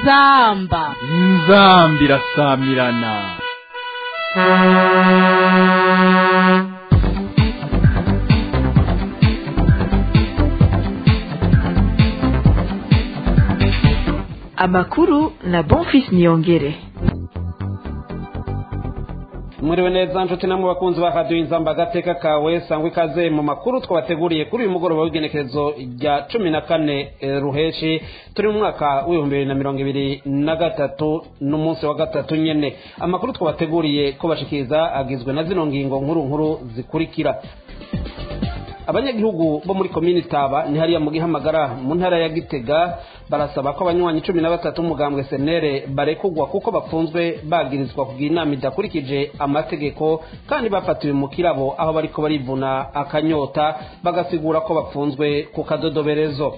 inzamba inzamba irasamirana amakuru na bonfis niyongere mwiriwe neza nshuti namwe bakunzi ba radiyo inzamba agateka kawe sangwa ikaze mu makuru twabateguriye kuri uyu mugoroba w'igenekerezo rya cumi na kane eh, ruheshi turi mu mwaka w'ibihumbi bibiri na mirongo ibiri na gatatu n'umunsi wa gatatu nyene amakuru twabateguriye ko bashikiriza agizwe na zino ngingo nkuru nkuru zikurikira abanyagihugu bo muri komini taba ni hariya mu gihamagara mu ntara ya gitega barasaba ko abanywanyi cumi na batatu umugambwe senere barekugwa kuko bafunzwe bagirizwa kugira inama idakurikije amategeko kandi bafatiwe mu kirabo aho bariko barivuna akanyota bagasigura ko bafunzwe ku kadodoberezo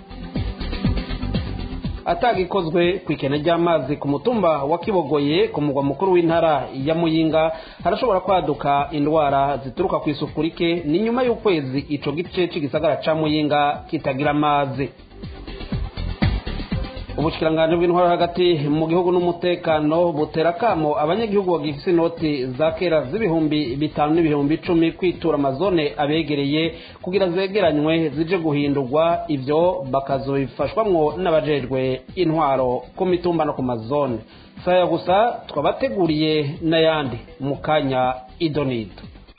atagikozwe ku ikene ry'amazi ku mutumba wa kibogoye ku mugwa mukuru w'intara ya muyinga harashobora kwaduka indwara zituruka ku isuku rike ni nyuma y'ukwezi ico gice c'igisagara ca muyinga kitagira amazi ubushikiranganje bw'intwaro hagati mu gihugu n'umutekano butera kamo abanyagihugu bagifise inoti za kera z'ibihumbi bitanu n'ibihumbi icumi kwitura amazone abegereye kugira zegeranywe zije guhindurwa ivyo bakazobifashwamwo n'abajejwe intwaro ku mitumba no ku mazone saya gusa twabateguriye n'ayandi mu kanya idonido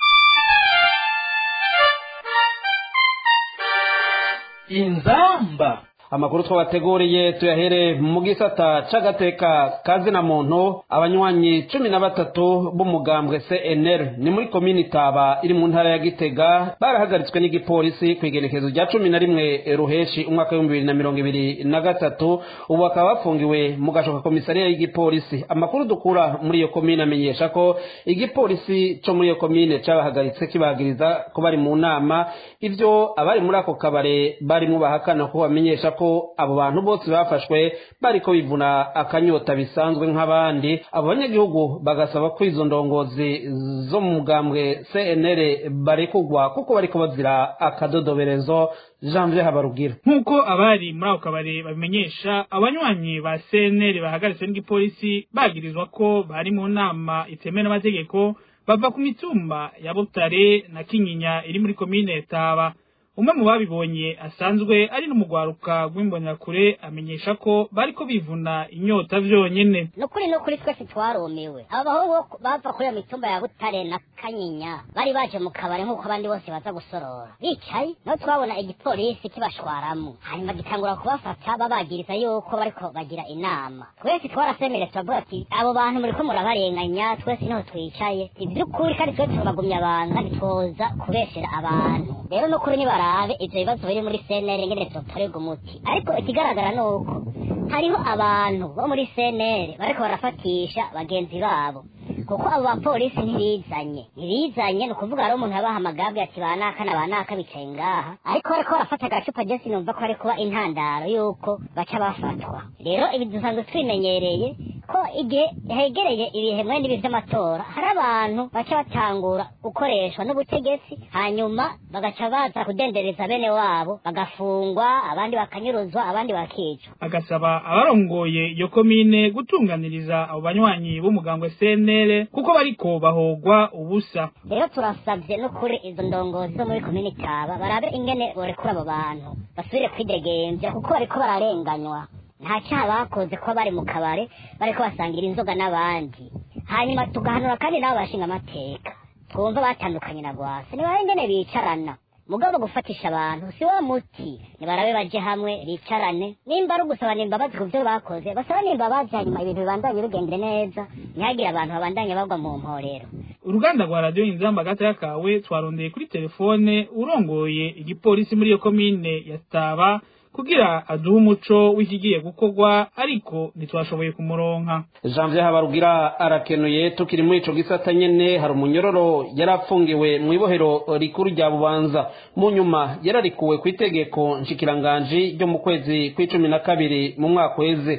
inzamba amakuru twabateguriye tuyahere mu gisata c'agateka kazina muntu abanywanyi cumi na batatu b'umugambwe cnr ni muri komini taba iri mu ntara ya gitega barahagaritswe n'igipolisi ku igenekezo rya cumi na rimwe ruheshi umwaka w'ibihumbi bibiri na mirongo ibiri na gatatu ubu bakaba bafungiwe mu gashoka komisariya y'igipolisi amakuru dukura muri iyo komine amenyesha ko igipolisi co muri iyo komine cabahagaritse kibahagiriza ko bari mu nama ivyo abari muri ako kabare barimwo bahakana ko bamenyesha ko abo bantu bose bafashwe bariko bivuna akanyota bisanzwe nk'abandi abo banyagihugu bagasaba ko izo ndongozi zo mu mugambwe cnr barekugwa kuko bariko bazira akadodoberezo janvier habarugira nk'uko abari muri ako kabari babimenyesha abanywanyi ba cnr bahagaritswe n'igipolisi bagirizwa ko bari mu nama itemewe n'amategeko bava ku mitumba ya butare na kinyinya iri muri komine taba umwe mu babibonye asanzwe ari n'umugwaruka rw'imbonakure amenyesha ko bariko bivuna inyota vyonyene nukuri nukuri twese twarumiwe abo bahungu bava kuri iyo mitumba ya butare na kanyinya bari baje mu kabari nk'uko abandi bose baza gusorora bicaye naho twabona igipolisi kibashwaramo hanyuma gitangura kubafata babagiriza yuko bariko bagira inama twese twarasemereye turavuga ati abo bantu muriko murabarenganya twese niho twicaye ivy'ukuri kandi twese turabagumya abantu kandi twoza kubeshera abantu rero nukuri nibara barabe ivyo bibazo biri muri CNL ngene vyotorerwa umuti ariko ikigaragara nuko hariho abantu bo muri CNL bariko barafatisha bagenzi babo kuko abo bapolisi ntibizanye ntibizanye ni ukuvuga hari umuntu yabahamagabwe ati banaka na banaka bicaye ngaha ariko bariko barafata agacupa je sinumva ko hari kuba intandaro yuko baca bafatwa rero ibi dusanzwe twimenyereye ko igihe hegereye ibihe mwene ibi vy'amatora hari abantu baca batangura gukoreshwa n'ubutegetsi hanyuma bagaca baza kudendereza bene wabo bagafungwa abandi bakanyuruzwa abandi bakicwa agasaba abarongoye iyo komine gutunganiriza abo banywanyi b'umugambwe CNL kuko bariko bahogwa ubusa rero turasavye n'ukuri izo ndongozi zo muri komine taba barabe ingene borekura abo bantu basubire kwidegemvya kuko bariko bararenganywa nta cyaha bakoze ko bari mu kabare bariko basangira inzoga n'abandi hanyuma tugahanura kandi nabo bashinga amateka twumva batandukanye na rwasa nibabe ingene bicarana mugabo gufatisha abantu si wa muti nibarabe baje hamwe bicarane nimba ari ugusabana imbabazi ku vyo bakoze basabane imbabazi hanyuma ibintu bibandanye bigendere neza ntihagire abantu babandanye bagwa mu mporero uruganda rwa radiyo inzamba gataya kawe twarondeye kuri telefone urongoye igipolisi muri iyo komine ya taba kugira aduhe umuco w'ikigiye gukorwa ariko ntitwashoboye kumuronka janvier habarugira arakenuye tukiri muri ico gisata nyene hari umunyororo yari afungiwe mu ibohero rikuru rya bubanza mu nyuma yararikuwe ku itegeko nshikiranganji ryo mu kwezi kw'icumi na kabiri mu mwaka uheze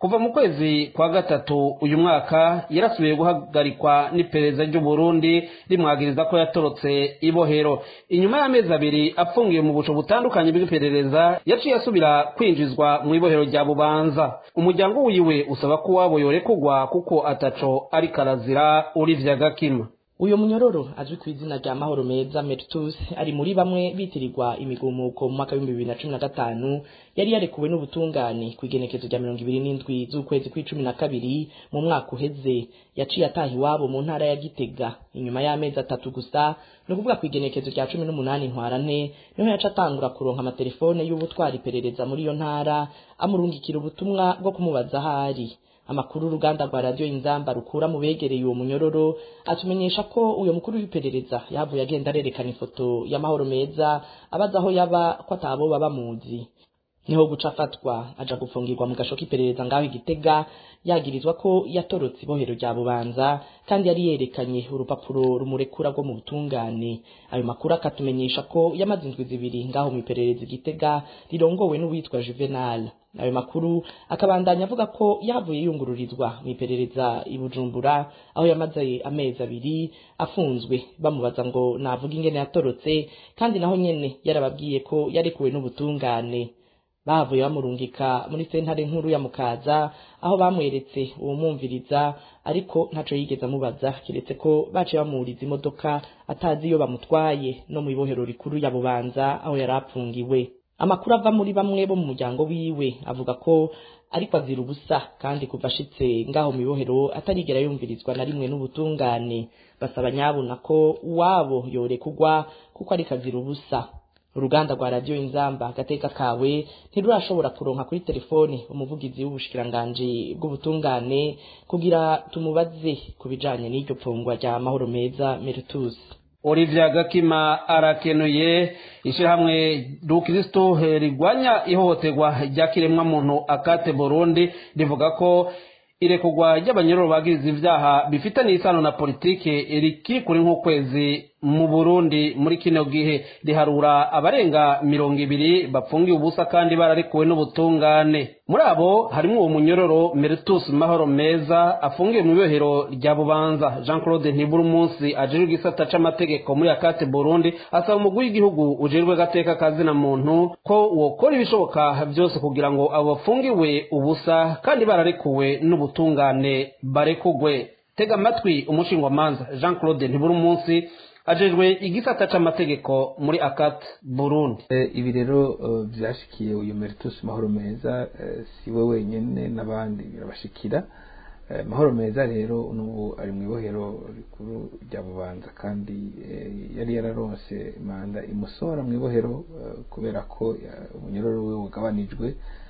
kuva mu kwezi kwa gatatu uyu mwaka yarasubiye guhagarikwa n'iperereza ry'u Burundi rimwagiriza ko yatorotse ibohero inyuma y'amezi abiri apfungiye mu buco butandukanye bw'iperereza yaciye asubira kwinjizwa mu ibohero rya bubanza umuryango wiwe usaba ko wabo yorekugwa kuko ataco ari karazira urivya gakima uyo munyororo azwi ku izina rya mahoro meza Mertus ari muri bamwe bitirirwa imigumuko mu mwaka w'ibihumbi bibiri na cumi na gatanu yari yarekuwe n'ubutungane ku igenekezo rya mirongo ibiri n'indwi z'ukwezi kw'icumi na kabiri mu mwaka uheze yaciye ataha iwabo mu ntara ya gitega inyuma y'amezi atatu gusa ni ukuvuga ku igenekezo rya cumi n'umunani ntwarante niho yaca atangura kuronka amatelefone y'ubutwara iperereza muri iyo ntara amurungikira ubutumwa bwo kumubaza ahari amakuru uruganda rwa radiyo inzamba rukura mu begereye uwo munyororo atumenyesha ko uyo mukuru w'iperereza yavuye agenda arerekana ifoto y'amahoro meza abaza aho yaba ko atabo baba muzi niho guca afatwa aja gufungirwa mu gasho k'iperereza ngaho igitega yagirizwa ko yatorotse ibohero rya bubanza kandi yari yerekanye urupapuro rumurekura rwo mu butungane ayo makuru akatumenyesha ko yamaze indwi zibiri ngaho mu iperereza igitega rirongowe n'uwitwa juvenal ayo makuru akabandanya avuga ko yavuye yungururizwa mu iperereza i bujumbura aho yamaze amezi abiri afunzwe bamubaza ngo navuga ingene yatorotse kandi naho nyene yarababwiye ko yarekuwe n'ubutungane bavuye bamurungika muri sentare nkuru ya mukaza aho bamweretse uwumwumviriza ariko ntaco yigeze amubaza kiretse ko baciye bamuriza imodoka atazi iyo bamutwaye no mu ibohero rikuru ya bubanza aho yari apfungiwe amakuru ava muri bamwe bo mu muryango wiwe avuga ko ariko azira ubusa kandi kuva ashitse ngaho mu ibohero atarigera yumvirizwa na rimwe n'ubutungane basaba nyabuna ko uwabo yorekugwa kuko ariko azira ubusa uruganda rwa radiyo inzamba agateka kawe ntirurashobora kuronka kuri telefone umuvugizi w'ubushikiranganji bw'ubutungane kugira tumubaze ku bijanye n'iryo pfungwa rya mahoro meza meritus Olivia Gakima arakenuye ishyirahamwe rukristo rigwanya ihohoterwa rya kiremwa muntu akate Burundi rivuga ko irekugwa ry'abanyororo bagiriza ivyaha bifitanye isano na politike rikikuri nk'ukwezi mu Burundi muri kino gihe riharura abarenga mirongo ibiri bapfungiye ubusa kandi bararekuwe n'ubutungane muri abo harimo uwo munyororo Meritus Mahoro Meza afungiye mu ibohero rya Bubanza Jean Claude Ntibura umunsi ajejwe igisata c'amategeko muri akate Burundi asaba umugwi w'igihugu ujejwe gateka kazina muntu ko wokora ibishoboka byose kugira ngo abo bafungiwe ubusa kandi bararekuwe n'ubutungane barekugwe tega amatwi umushingwamanza Jean Claude Ntibura umunsi ajejwe igisata c'amategeko muri akat burundi ibi rero byashikiye uyu meritus mahoro meza si we wenyine n'abandi birabashikira mahoro meza rero n'ubu ari mu ibohero rikuru rya bubanza kandi yari yararonse manda imusohora mu ibohero kubera ko umunyororo we wagabanijwe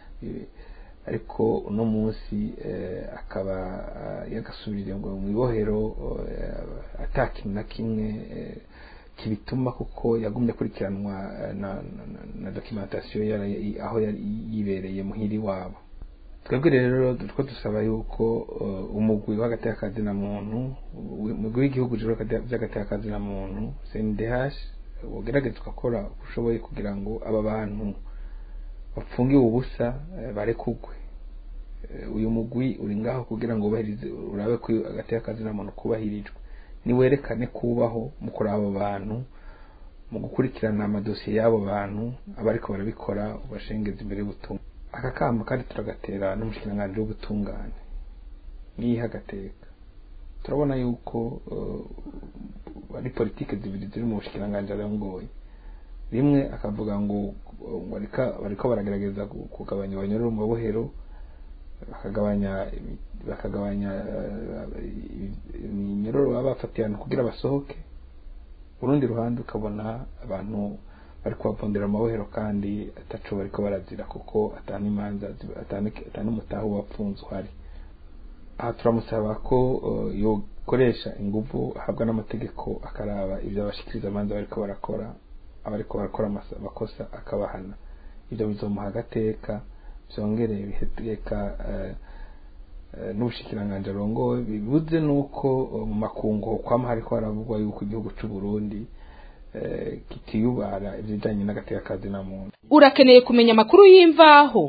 ariko uno munsi akaba yagasubiriye ngo mu ibohero atakintu na kimwe kibituma kuko yagumye akurikiranwa na dokimentasiyo aho yibereye muhiri wabo twebwe rero two dusaba yuko umugwi w'agateka na muntu umugwi w'igihugu by'agateka na muntu cndh ugerageza ugakora uko ushoboye kugira ngo aba bantu bapfungiwe ubusa barekugwe uyu mugwi uri ngaho kugira ngo ubahirize urabe ko agateka na muntu kubahirijwe niwerekane kubaho mu kuraba abo bantu mu gukurikirana amadosiye y'abo bantu abariko barabikora ubashengeza imbere y'ubutumwa aka kamba kandi turagatera n'umushikiranganji w'ubutungane niyiha agateka turabona yuko ari politike zibiri ziri mu bushikiranganji arongoye rimwe akavuga ngo bariko baragerageza kugabanya abanyororo mu mabohero bakagabanya bakagabanya iminyororo baba bafatiye ahantu kugira basohoke urundi ruhande ukabona abantu bari kubavundira amabohero kandi ataco bariko barazira kuko atana imanza atana umutahu wapfunze uhari aha turamusaba ko yokoresha inguvu ahabwa n'amategeko akaraba ivyo abashikiriza amanza bariko barakora abariko barakora amakosa akabahana ivyo bizomuha agateka vyongere biheteka n'ubushikiranganji arongowe bibuze nuko mu makungu kwama hariko haravugwa yuko igihugu c'u Burundi kitiyubara ibijanye n'agateka kazi na muntu urakeneye kumenya amakuru y'imvaho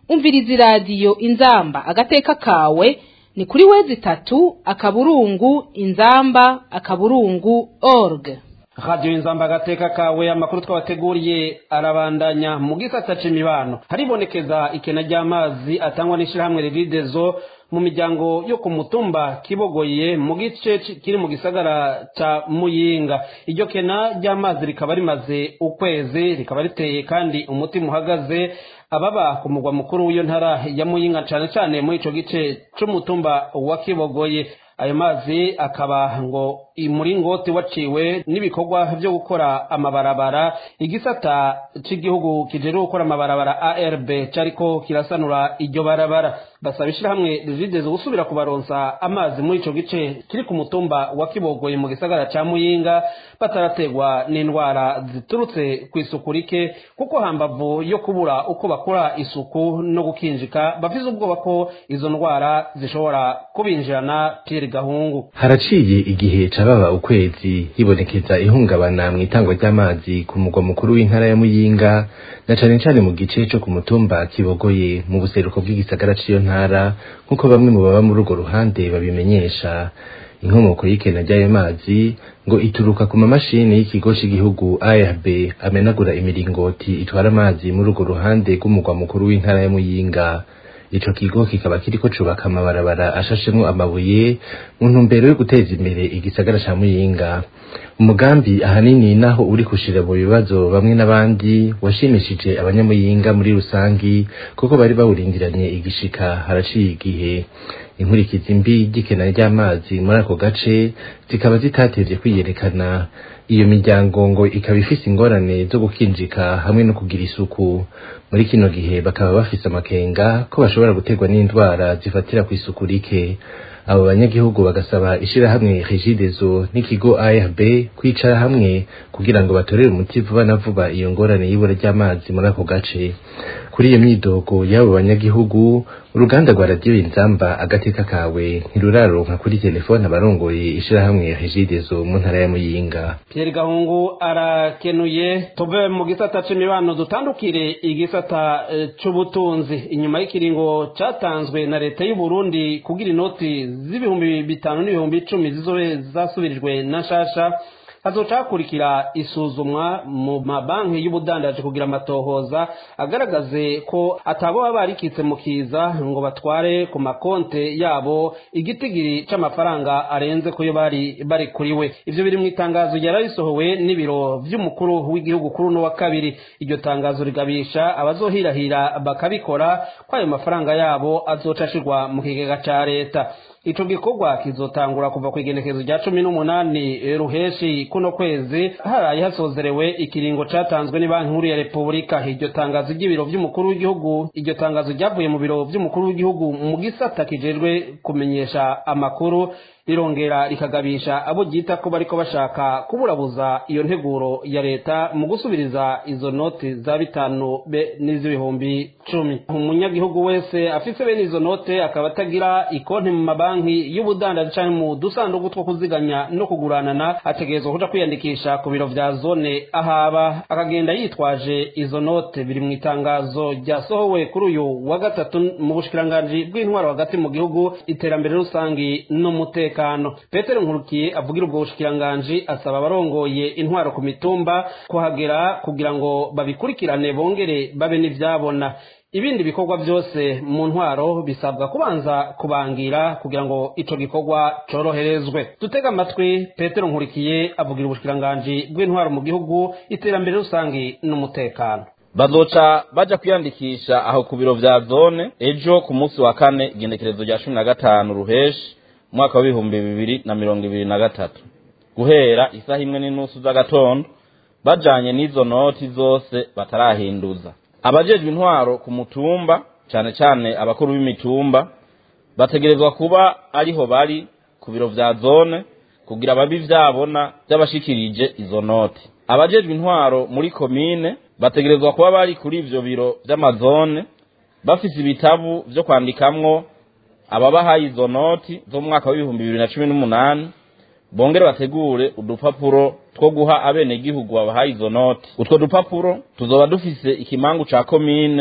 umviriza iradiyo inzamba agateka kawe ni kuri wezi itatu akaburungu inzamba akaburungu org radiyo inzamba agateka kawe amakuru twabateguriye arabandanya mu gisata c'imibano haribonekeza ikena ry'amazi atangwa n'ishirahamwe riridezo mu miryango yo ku mutumba kibogoye mu gice kiri mu gisagara ca muyinga iryo kena ry'amazi rikaba rimaze ukwezi rikaba riteye kandi umutima uhagaze ababa ku mugwa mukuru w'iyo ntara ya muyinga cane cane muri ico gice c'umutumba wa kibogoye ayo mazi akaba ngo umuringoti waciwe n'ibikorwa vyo gukora amabarabara igisata c'igihugu kijeje gukora amabarabara ARB cariko kirasanura iryo barabara basaba ishirahamwe rijideze gusubira kubaronsa amazi muri ico gice kiri ku mutumba wa Kibogoye mu gisagara ca Muyinga batarategwa n'indwara ziturutse ku isuku rike kuko hambavu yo kubura uko bakora isuku no gukinjika bafise ubwoba ko izo ndwara zishobora kubinjirana Pierre Gahungu haraciye igihe cababa ukwezi hibonekeza ihungabana mu itangwa ry'amazi ku mugwa mukuru w'intara ya Muyinga na cane cane mu gice co ku mutumba Kibogoye mu buseruko bw'igisagara c'iyo ntara nk'uko bamwe mu baba muri urwo ruhande babimenyesha inkomoko y'ikena ry'ayo mazi ngo ituruka ku mamashini y'ikigo c'igihugu ARB amenagura imiringoti itwara amazi muri urwo ruhande rw'umugwa mukuru w'intara ya Muyinga ico kigo kikaba kiriko cubaka amabarabara ashashemwo amabuye mu ntumbero yo guteza imbere igisagara ca Muyinga umugambi ahanini naho uri kushira mu bibazo bamwe n'abandi washimishije abanyamuyinga muri rusangi kuko bari bawurindiranye igishika haraciye igihe inkurikizi mbi ry'ikena ry'amazi muri ako gace zikaba zitatevye kwiyerekana iyo miryango ngo ikaba ifise ingorane zo gukinjika hamwe no kugira isuku muri kino gihe bakaba bafise amakenga ko bashobora guterwa n'indwara zifatira ku isuku rike abo banyagihugu bagasaba ishirahamwe regidezo n'ikigo ARB kwicara hamwe kugira ngo batorere umuti vuba na vuba iyo ngorane y'ibura ry'amazi muri ako gace kuri iyo myidogo y'abo banyagihugu uruganda rwa radiyo inzamba agateka kawe ntiruraronka kuri telefone abarongoye ishirahamwe regidezo mu ntara ya muyinga Pierre Gahungu arakenuye tuve mu gisata c'imibano dutandukire igisata eh, c'ubutunzi inyuma y'ikiringo catanzwe na leta y'u Burundi kugira inoti z'ibihumbi bitanu n'ibihumbi icumi zizobe zasubirijwe na shasha hazoca hakurikira isuzumwa mu mabanki y'ubudandaji kugira amatohoza agaragaze ko atabo baba barikitse mu kiza ngo batware ku makonte yabo igitigiri c'amafaranga arenze kuyo bari bari kuri we ivyo biri mu itangazo ryari risohowe n'ibiro vy'umukuru w'igihugu kuri uno wa kabiri iryo tangazo rigabisha abazohirahira bakabikora ko ayo mafaranga yabo azoca ashirwa mu kigega ca leta ico gikorwa kizotangura kuva ku igenekezo rya cumi n'umunani ruheshi kuno kwezi haraye hasozerewe ikiringo catanzwe ni banki nkuru ya repubulika iryo tangazo ry'ibiro vy'umukuru w'igihugu iryo tangazo ryavuye mu biro vy'umukuru w'igihugu mu gisata kijejwe kumenyesha amakuru rirongera rikagabisha abo ryita ko bariko bashaka kuburabuza iyo nteguro ya leta mu gusubiriza izo noti za bitanu be n'iz'ibihumbi cumi umunyagihugu wese afise bene izo note akaba atagira ikonti mu mabanki y'ubudandaji canke mu dusanduku two kuziganya no kuguranana ategerezwa kuja kwiyandikisha ku biro vya zone ahaba akagenda yitwaje izo note biri mu itangazo ryasohowe kuri uyu wa gatatu mu bushikiranganji bw'intwaro hagati mu gihugu iterambere rusangi n'umutekano umutekano petero nkurukiye avugira ubwo bushikiranganji asaba abarongoye intwaro ku mitumba kuhagera kugira ngo babikurikirane bongere babe n'ivyabona ibindi bikorwa byose mu ntwaro bisabwa kubanza kubangira kugira ngo ico gikorwa coroherezwe dutega amatwi petero nkurikiye avugira ubushikiranganji bw'intwaro mu gihugu iterambere rusangi n'umutekano bazoca baja kwiyandikisha aho ku biro vya zone ejo ku munsi wa kane igenekerezo rya cumi na gatanu ruheshi mwaka w'ibihumbi bibiri na mirongo ibiri na gatatu guhera isaha imwe n'inusu z'agatondo bajanye n'izo noti zose batarahinduza abajejwe intwaro ku mutumba cane cane abakuru b'imitumba bategerezwa kuba ariho bari ku biro vya zone kugira babi vyabona vy'abashikirije izo noti abajejwe intwaro muri komine bategerezwa kuba bari kuri ivyo biro vy'amazone bafise ibitabu vyo kwandikamwo ababahaye izo noti zo mu mwaka w'ibihumbi bibiri na cumi n'umunani bongere bategure udupapuro two guha abenegihugu babahaye izo noti utwo dupapuro tuzoba dufise ikimangu ca komine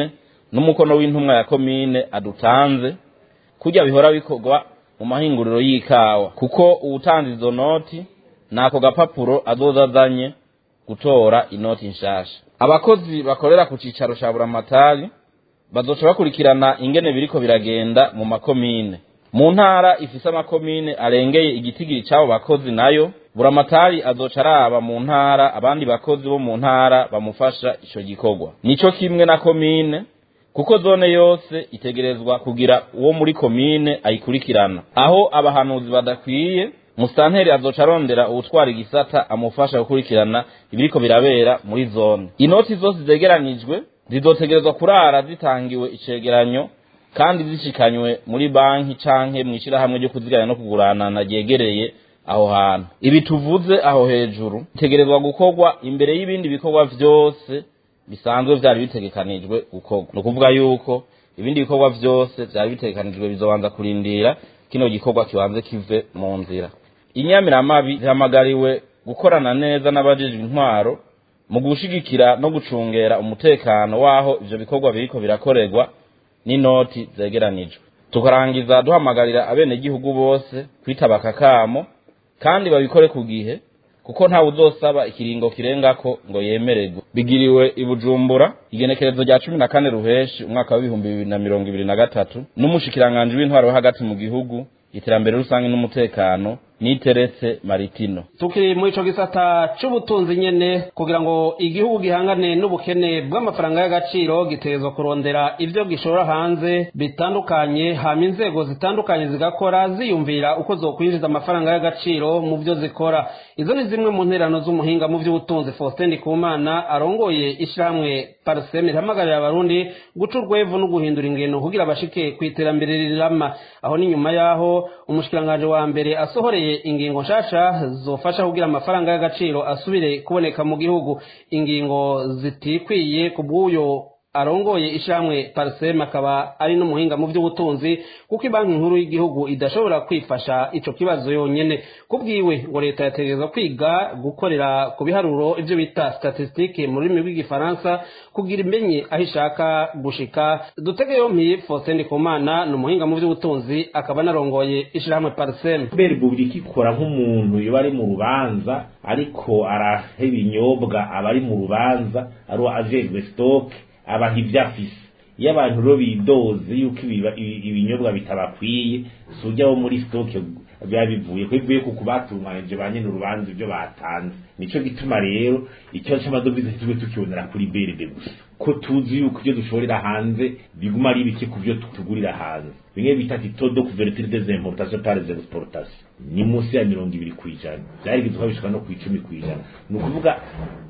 n'umukono w'intumwa ya komine adutanze kurya bihora bikorwa mu mahinguriro y'ikawa kuko uwutanze izo noti nako gapapuro azoza azanye gutora inoti nshasha abakozi bakorera ku cicaro ca buramatari bazoca bakurikirana ingene biriko biragenda mu makomine mu ntara ifise amakomine arengeye igitigiri c'abo bakozi nayo buramatari azoca araba mu ntara abandi bakozi bo mu ntara bamufasha ico gikorwa nico kimwe na komine kuko zone yose itegerezwa kugira uwo muri komine ayikurikirana aho abahanuzi badakwiye musitanteri azoca arondera uwutwara igisata amufasha gukurikirana ibiriko birabera muri zone inoti zose zegeranijwe zizotegerezwa kurara zitangiwe icegeranyo kandi zishikanywe muri banki canke mw'ishirahamwe ryo kuziganya no kuguranana ryegereye aho hantu ibi tuvuze aho hejuru bitegerezwa gukorwa imbere y'ibindi bikorwa vyose bisanzwe vyari bitegekanijwe gukorwa ni ukuvuga yuko ibindi bikorwa vyose vyari bitegekanijwe bizobanza kurindira kino gikorwa kibanze kive mu nzira inyamiramabi zihamagariwe gukorana neza n'abajejwe intwaro mu gushigikira no gucungera umutekano w'aho ivyo bikorwa biriko birakorerwa n'inoti zegeranijwe tukarangiza duhamagarira abenegihugu bose kwitaba akakamo kandi babikore ku gihe kuko ntawe uzosaba ikiringo kirengako ngo yemererwe bigiriwe i bujumbura igenekerezo rya cumi na kane ruheshi umwaka w'ibihumbi bibiri na mirongo ibiri na gatatu n'umushikiranganji w'intwaro wo hagati mu gihugu iterambere rusange n'umutekano niteretse maritino tukiri muri ico gisata c'ubutunzi nyene kugira ngo igihugu gihangane n'ubukene bw'amafaranga y'agaciro gitegerezwa kurondera ivyo gishora hanze bitandukanye hama inzego zitandukanye zigakora ziyumvira uko zokwinjiza amafaranga y'agaciro mu vyo zikora izo ni zimwe mu nterano z'umuhinga mu vy'ubutunzi Faustin Ndikumana arongoye ishirahamwe Parseme rihamagarira abarundi guca urwevu no guhindura ingendo kugira bashike kw'iterambere rirama aho ni nyuma yaho umushikiranganje wa mbere asohoreye ingingo nshasha zofasha kugira amafaranga y'agaciro asubire kuboneka mu gihugu ingingo zitikwiye ku bw'uyo arongoye ishamwe pariseme akaba ari n'umuhinga mu by'ubutunzi kuko ibanki nkuru y'igihugu idashobora kwifasha ico kibazo yonyene kubwiwe ngo leta yategerezwa kwiga gukorera ku biharuro ivyo bita statistique mu rurimi rw'igifaransa kugira imenye aho ishaka gushika dutege yompi Faustin Ndikumana ni umuhinga mu by'ubutunzi akaba anarongoye ishirahamwe pariseme kubera repubulika ikora nk'umuntu yoba ari mu rubanza ariko araha ibinyobwa aba ari mu rubanza ari ajejwe stoke abantu ibyo afise iyo abantu rero bidoze yuko ibinyobwa bitabakwiye si ujya wo muri sitoke biba bivuye ko bivuye ku kubatunganije ba nyine urubanza ibyo batanze nicyo gituma rero ikibazo cy'amadovize tujye tukibonera kuri beride gusa ko tuzi yuko ibyo dushorera hanze biguma ari bike ku byo tugurira hanze bimwe bita titodo kuvertire des importations par les exportations ni munsi ya mirongo ibiri ku ijana byarigeze bishika no ku icumi ku ijana ni ukuvuga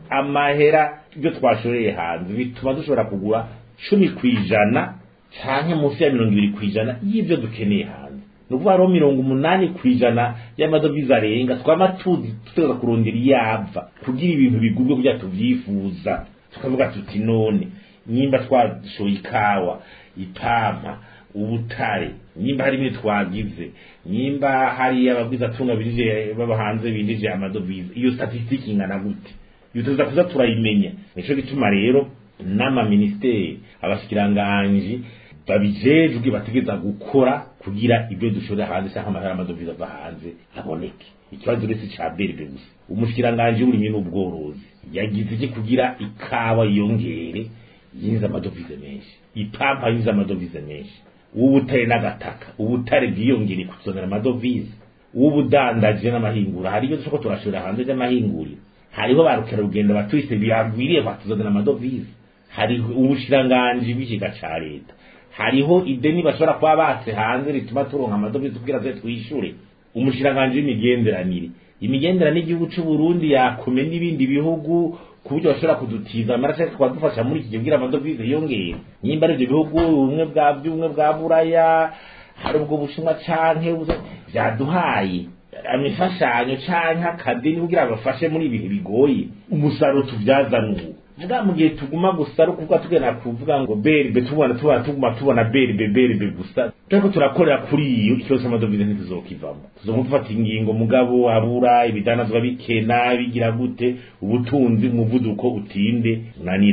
amahera ibyo twashoreye hanze bituma dushobora kugura cumi ku ijana canke munsi ya mirongo ibiri ku ijana y'ibyo dukeneye hanze ni ukuvuga hariho mirongo umunani ku ijana y'amadovize arenga twama tuzi tuteza kurondera iyava kugira ibintu bigurwe kugira tuvyifuza tukavuga tuti none nimba twashoye ikawa ipampa ubutare nimba hari imwe twagize nimba hari abagwizatunga binjije baba hanze binjije amadovize iyo statisitiki ingana gute iyo tuza kuza turayimenya nico gituma rero n'amaministeri abashikiranganji babijejwe bategeza gukora kugira ibyo dushora hanze cyangwa amahera amadovize ava hanze aboneke ikibazo uretse ca berbe gusa umushikiranganji w'uburimyi n'ubworozi yagize iki kugira ikawa yiyongere yinjiza amadovize menshi ipampa yinjiza amadovize menshi uw'ubutare n'agataka ubutare bwiyongere kutuzanira amadovize uw'ubudandaje n'amahingura hari ibyo dushobora turashora hanze by'amahinguriro hariho ba rukerarugendo batwise biragwiriye batuzanira amadovize hari ubushiranganji bw'ikiga ca leta hariho ideni bashobora kuba batse hanze rituma turonka amadovize kugira ze twishure umushiranganji w'imigenderanire imigenderanire y'igihugu c'u Burundi yakome n'ibindi bihugu ku buryo bashobora kudutiza amaraso tukadufasha muri iki gihe kugira amadovize yiyongere nyimba ari ibyo bihugu ubumwe bwa by'ubumwe bwa buraya hari ubwo bushinwa canke vyaduhaye imfashanyo canke akadeni kugira bafashe muri ibihe bigoye umusaruro tuvyazana ubu vuga mu gihe tuguma gusa ari ukuvuga tugenda kuvuga ngo berbe tubona tubona tuguma tubona berbe berbe gusa turiko turakorera kuri iyo ikibazo c'amadovize ntituzokivamo tuzoguma dufata ingingo mugabo abura ibidanazwa bikena bigira gute ubutunzi umuvuduko utinde unaniranye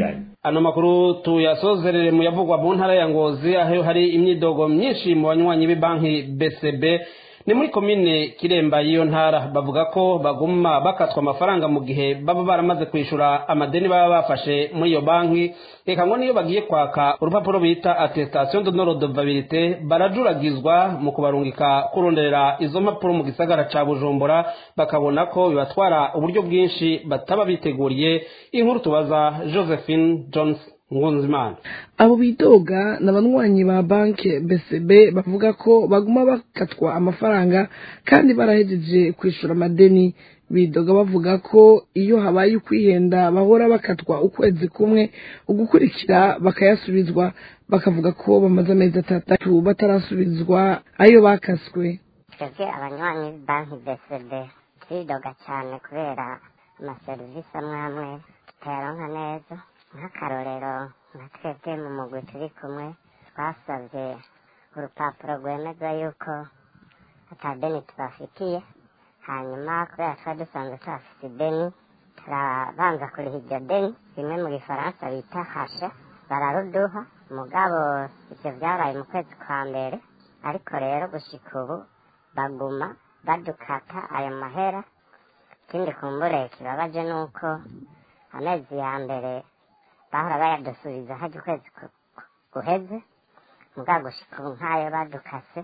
ano makuru tuyasozerere mu yavugwa mu ntara ya ngozi aho hari imyidogo myinshi mu banywanyi b'ibanki bcb ni muri komine kiremba y'iyo ntara bavuga ko baguma bakatwa amafaranga mu gihe baba baramaze kwishyura amadeni baba bafashe muri iyo banki reka ngo niyo bagiye kwaka urupapuro bita attestation de non redevabilité barajuragizwa mu kubarungika kurondera izo mpapuro mu gisagara ca bujumbura bakabona ko bibatwara uburyo bwinshi bataba biteguriye inkuru tubaza josephine jones ngunzimana abo bidoga ni abanywanyi ba banki bcb bavuga ko baguma bakatwa amafaranga kandi barahejeje kwishyura amadeni bidoga bavuga ko iyo habaye ukwihenda bahora bakatwa ukwezi kumwe ugukurikira bakayasubizwa bakavuga ko bamaze amezi atandatu batarasubizwa ayo bakaswe twebwe abanywanyi b'banki bcb turidoga cyane kubera amaserivisi amwe amwe tutayaronka neza nk'akarorero nka twebwe mu mugwi turi kumwe twasabye urupapuro rwemeza yuko atadeni tubafitiye hanyuma kubera twari dusanzwe tuhafite ideni turabanza kuriha iryo deni rimwe mu gifaransa bita hashe bararuduha mugabo ibyo byabaye mu kwezi kwa mbere ariko rero gushika ubu baguma badukata ayo mahera ikindi kumbure kibabaje ni uko amezi ya mbere bahora bayadusubiza hajya ukwezi guheze mugabo gushika ubu nk'ayo badukase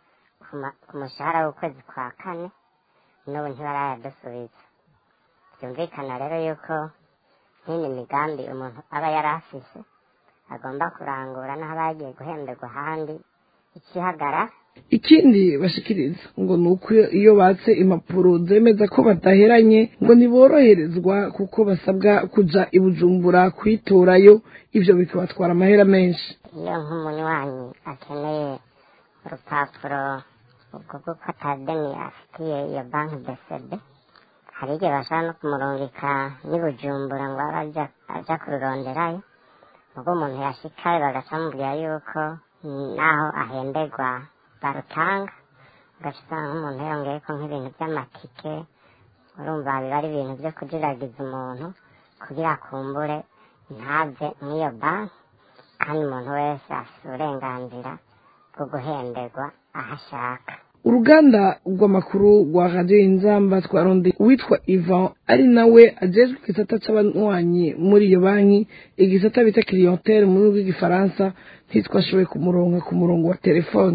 ku mushahara w'ukwezi kwa kane n'ubu ntibarayadusubiza byumvikana rero yuko nk'ini migambi umuntu aba yari afise agomba kurangura n'aho aba yagiye guhemberwa ahandi ikihagara ikindi bashikiriza ngo ni uko iyo batse impapuro zemeza ko badaheranye ngo ntiboroherezwa kuko basabwa kuja i bujumbura kuyitorayo ibyo bikabatwara amahera menshi iyo nk'umunywanyi akeneye urupapuro ubwo bw'uko atadeni afitiye iyo banki bcb hari igihe bashaka no kumurungika n'i bujumbura ngo abe aja kururonderayo ubwo umuntu yashikayo bagaca bamubwira yuko naho ahemberwa barutanga ugaca usanga nk'umuntu yongeye ko nk'ibintu by'amatike urumva biba ari ibintu byo kujiragiza umuntu kugira akumbure ntave nk'iyo banki kandi umuntu wese afite uburenganzira bwo guhemberwa aho ashaka uruganda rw'amakuru rwa radiyo inzamba twaronde uwitwa ivan ari nawe ajejwe igisata c'abanywanyi muri iyo banki igisata bita clientele mu rurimi rw'igifaransa ntitwashoboye kumuronka ku murongo wa telefone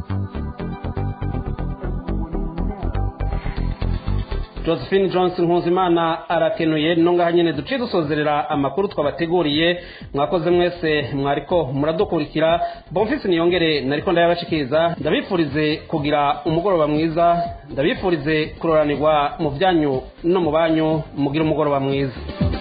josephine johnson nkuzimana arakenuye nongaha nyine duciye dusozerera amakuru twabateguriye mwakoze mwese mwariko muradukurikira bonfisi niyongere nariko ndayabashikiriza ndabifurize kugira umugoroba mwiza ndabifurize kuroranirwa mu byanyu no mu banyu mugire umugoroba mwiza